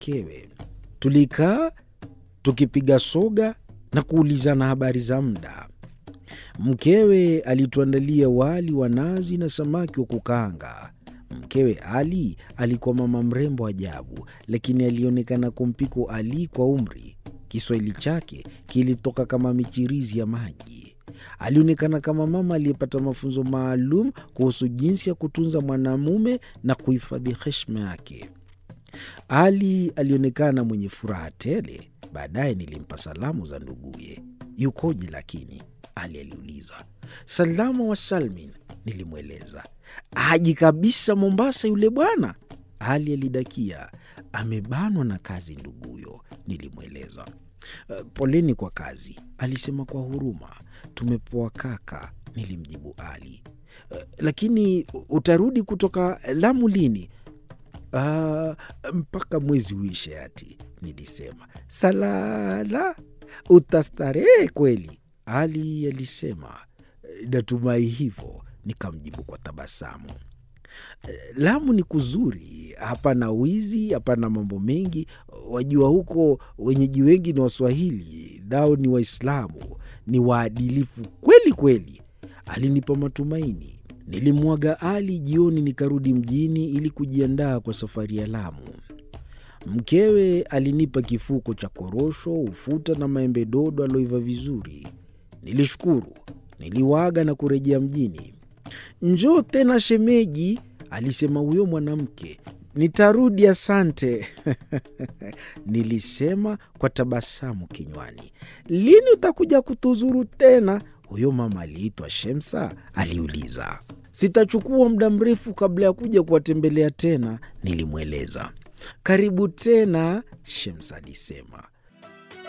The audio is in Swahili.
mkewe. Tulikaa tukipiga soga na kuulizana habari za muda. Mkewe alituandalia wali wa nazi na samaki wa kukaanga. Mkewe Ali alikuwa mama mrembo ajabu, lakini alionekana kumpiko Ali kwa umri. Kiswahili chake kilitoka kama michirizi ya maji. Alionekana kama mama aliyepata mafunzo maalum kuhusu jinsi ya kutunza mwanamume na kuhifadhi heshima yake. Ali alionekana mwenye furaha tele. Baadaye nilimpa salamu za nduguye. Yukoje lakini? Ali aliuliza. Salama wa salmin, nilimweleza. Haji kabisa Mombasa yule bwana, Ali alidakia. Amebanwa na kazi nduguyo, nilimweleza. "Uh, poleni kwa kazi, alisema kwa huruma. Tumepoa kaka, nilimjibu Ali. "Uh, lakini utarudi kutoka Lamu lini? "Ah, mpaka mwezi uishe ati, nilisema. Salala, utastarehe kweli, Ali alisema. Natumai hivyo, nikamjibu kwa tabasamu. Lamu ni kuzuri, hapana wizi, hapana mambo mengi. Wajua huko wenyeji wengi ni Waswahili, nao ni Waislamu, ni waadilifu kweli kweli. Alinipa matumaini. Nilimwaga Ali jioni, nikarudi mjini ili kujiandaa kwa safari ya Lamu. Mkewe alinipa kifuko cha korosho, ufuta na maembe dodo aloiva vizuri. Nilishukuru, niliwaaga na kurejea mjini. Njoo tena shemeji, alisema huyo mwanamke. Nitarudi, asante nilisema kwa tabasamu kinywani. Lini utakuja kutuzuru tena? Huyo mama aliitwa Shemsa aliuliza. Sitachukua muda mrefu kabla ya kuja kuwatembelea tena, nilimweleza. Karibu tena, Shemsa alisema.